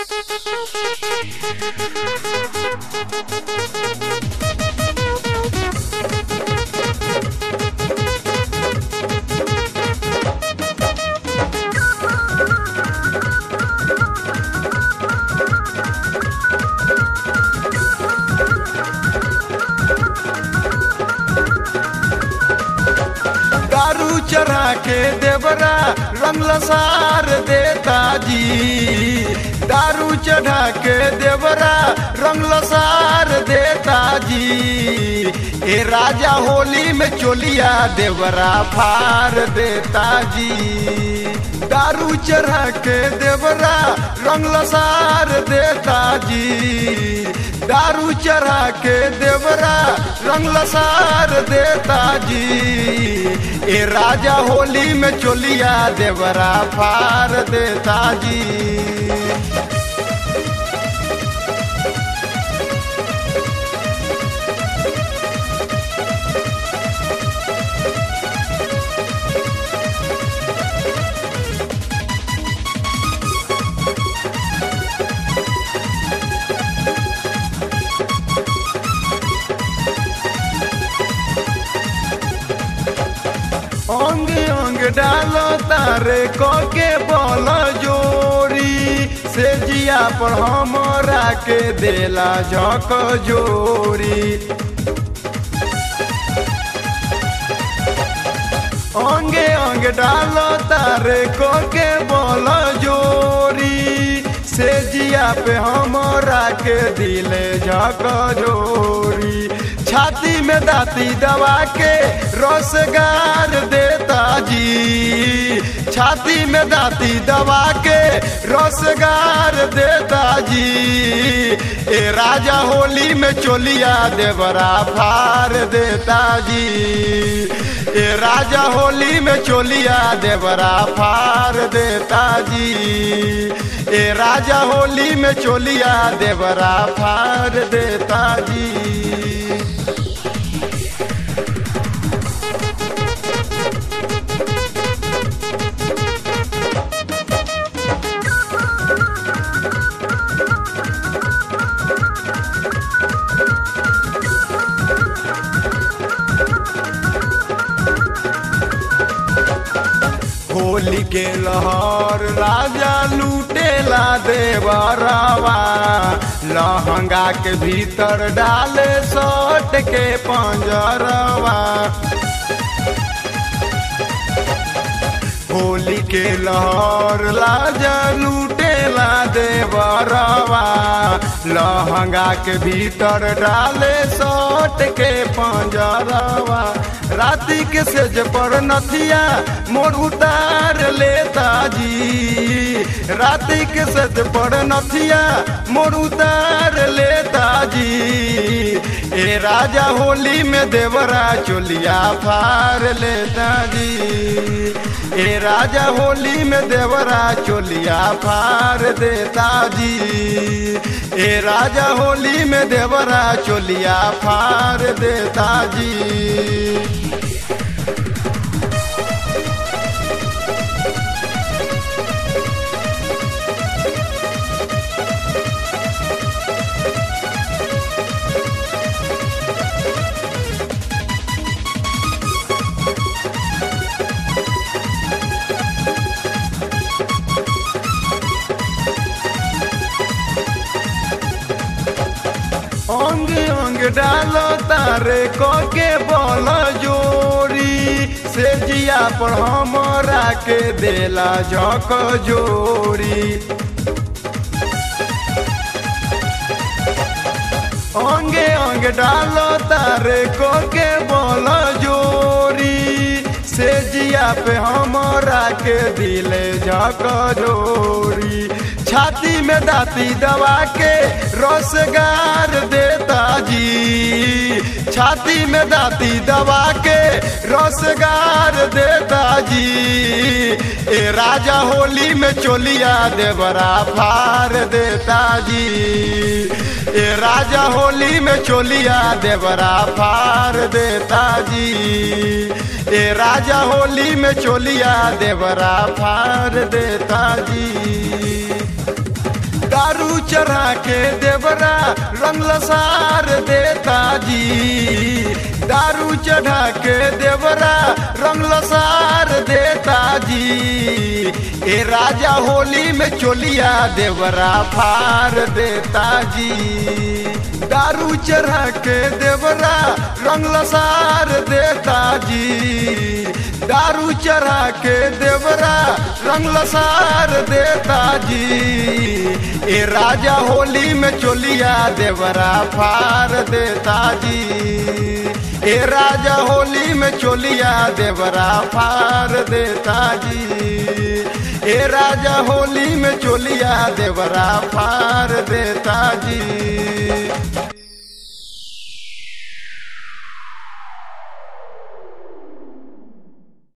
दारू चढ़ा के देवरा रंग लसार देता जी दारू चढ़ा के देवरा रंग लसार देता जी ए राजा होली में चोलिया देवरा फार देता जी दारू चढ़ा के देवरा रंग लसार देता जी दारू चढ़ा के देवरा रंग लसार देता जी ए राजा होली में चोलिया देवरा फार देता जी अंग अंग डालो तारे के बोल जोरी से जिया पर हमरा के देला झक जोरी अंगे अंग डालो तारे के बोल जोरी से जिया पे हमरा के दिले झक जोरी छाती में दाती दबा के रोजगार देता जी छाती में दाती दबा के रोजगार देता जी ए राजा होली में चोलिया देवरा फार देता जी ए राजा होली में चोलिया देवरा फार देता जी ए राजा होली में चोलिया देवरा फार देता जी होली के लहर राजा लूटेला देवरवा लहंगा के भीतर डाले सट के पंजरवा होली के लहर राजा लूटेला देवरवा लहंगा के भीतर डाले सट के पंजरवा राती के सेज पर नथिया मोर उतार लेता जी राती के सेज पर नथिया मोर उतार लेता जी ए राजा होली में देवरा चोलिया फार लेता जी ए राजा होली में देवरा चोलिया फार देता जी ए राजा होली में देवरा चोलिया फार देता जी अंग अंग डालो तारे के बोल जोरी से जिया पर हमरा के देला झक जोरी अंगे अंग डालो तारे के बोल जोरी से जिया पे हमरा के दिले झक जोरी छाती में दाती दबा के रोजगार देता जी छाती में दाती दबा के रोजगार देता जी ए राजा होली में चोलिया देवरा फार देता जी ए राजा होली में चोलिया देवरा फार देता जी ए राजा होली में चोलिया देवरा फार देता जी दारू चढ़ा के देवरा रंग लसार देता जी दारू चढ़ा के देवरा रंग लसार देता जी ए राजा होली में चोलिया देवरा फार देता जी दारू चढ़ा के देवरा रंग लसार देता जी दारू चढ़ा के देवरा रंग लसार देता जी ए राजा होली में चोलिया देवरा फार देता जी ए राजा होली में चोलिया देवरा फार देता जी ए राजा होली में चोलिया देवरा फार देता जी